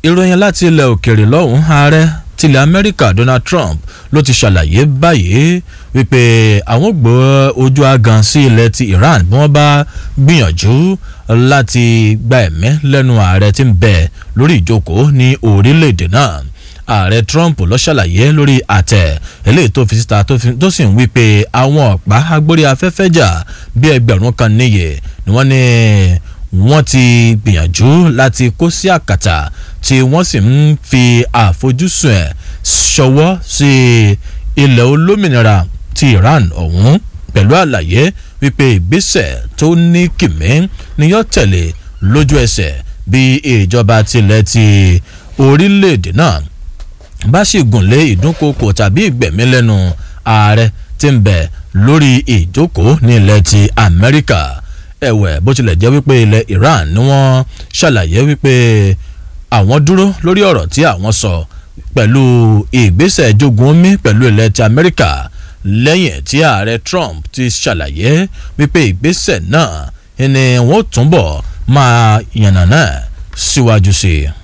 ìròyìn láti ilẹ̀ òkèèrè lọ́hùn ààrẹ tilẹ̀ amẹ́ríkà donald trump ló ti ṣàlàyé báyìí wípé àwọn gbọ́ ojú agan sí ilẹ̀ ti iran bí wọ́n bá gbìyànjú láti gba ẹ̀mí lẹ́nu ààrẹ tí ń bẹ lórí ìjókòó ní orílẹ̀-èdè náà ààrẹ trump ló ṣàlàyé lórí àtẹ eléyìí tó fi síta tó sì ń wí pé àwọn ọ̀pá agbórí afẹ́fẹ́ jà bí ẹgbẹ̀rún kan níye ni wọ́n ní wọ́n ti gbìyànjú láti kó sí àkàtà tí wọ́n sì ń fi àfojúsùn ẹ̀ ṣọwọ́ sí ilẹ̀ olómìnira ti iran ọ̀hún pẹ̀lú àlàyé wípé ìgbésẹ̀ tó ní kìmí ni yóò tẹ̀lé lójú ẹsẹ̀ bí ìjọba tilẹ̀ ti orílẹ̀-èdè náà bá sì gùn lé ìdúnkokò tàbí ìgbẹ̀mí lẹ́nu ààrẹ tí ń bẹ̀ lórí ìjókòó ní ilẹ̀ ti amẹ́ríkà ẹ̀wẹ̀ bó tilẹ̀ jẹ́ wípé ilẹ̀ iran ni wọ́n ṣàlàyé wípé àwọn dúró lórí ọ̀rọ̀ tí àwọn sọ pẹ̀lú ìgbésẹ̀ jogun omi pẹ̀lú ilẹ̀ ti amẹ́ríkà lẹ́yìn tí ààrẹ trump ti ṣàlàyé wípé ìgbésẹ̀ náà ni wọ́n túnbọ̀ máa yànnàná síwájú sí i.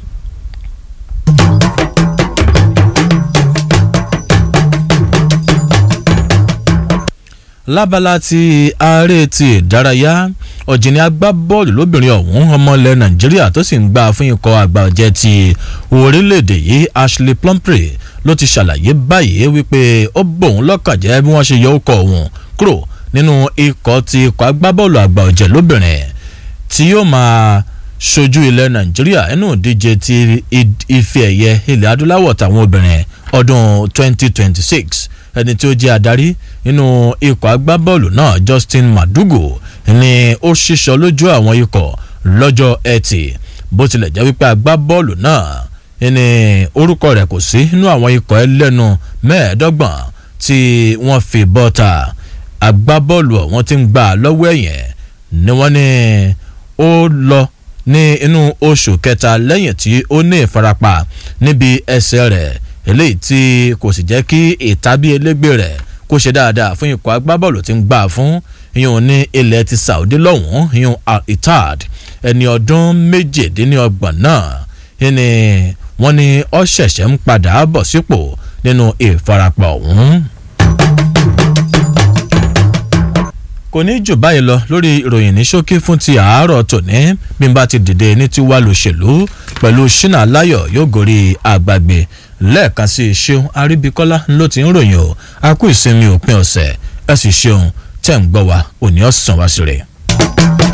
lábala ti ààrẹ ti ìdárayá ọ̀jìnì agbábọ́ọ̀lù lóbìnrin ọ̀hún ọmọ ilẹ̀ nàìjíríà tó sì ń gbà fún ikọ̀ àgbà ọ̀jẹ̀ ti orílẹ̀-èdè yìí ashley plumpre ló ti ṣàlàyé báyìí wípé ó bòun lọ́kàn jẹ́ bí wọ́n ṣe yọ ọkọ̀ òun kúrò nínú ikọ̀ ti ikọ̀ agbábọ́ọ̀lù àgbà ọ̀jẹ̀ lóbìnrin tí yóò máa ṣojú ilẹ̀ nàìjíríà nínú ìdíje ti ife ẹ̀yẹ ilẹ̀ adúláwọ̀ tàwọn obìnrin ọdún 2026 ẹni tí ó jẹ́ adarí nínú ikọ̀ agbábọ́ọ̀lù náà justin madugu ni ó ṣíṣọ lójú àwọn ikọ̀ lọ́jọ́ ẹtì bó tilẹ̀ jẹ́ wípé agbábọ́ọ̀lù náà ni orúkọ rẹ̀ kò sí nínú àwọn ikọ̀ ẹlẹ́nu mẹ́ẹ̀ẹ́dọ́gbọ̀n tí wọ́n fi bọ́ta agbábọ́ọ̀lù ọ̀hún ti ń gbà lọ́wọ́ ẹ̀yìn ni wọ́n ní ó lọ ní inú oṣù kẹta lẹ́yìn tí ó ní ìfarapa níbi ẹsẹ̀ rẹ̀ eléyìí tí kò sì jẹ́ kí ìtàbí elégbè rẹ̀ kó ṣe dáadáa fún ikọ̀ agbábọ́ọ̀lù tí ń gbà fún ìyún ní ilẹ̀ ti saudi lọ́hùn-ún ìyún al-itad ẹni ọdún méjìdínlọ́gbọ̀n náà ni wọ́n ní ó ṣẹ̀ṣẹ̀ ń padà bọ̀ sípò nínú ìfarapa ọ̀hún. kò ní jù báyìí lọ lórí ìròyìn ní ṣókí fún ti àárọ̀ tòní bí n bá ti dìde ní tiwa lòṣèlú pẹ̀lú ṣínà láyọ̀ yóò gorí àgbàgbé lẹ́ẹ̀kan sí i ṣeun aríbíkọ́lá ló ti ń ròyìn o a kú ìsinmi òpin ọ̀sẹ̀ ẹ sì ṣeun tẹ̀ ń gbọ́ wa òní ọ̀sán wá sí rẹ̀.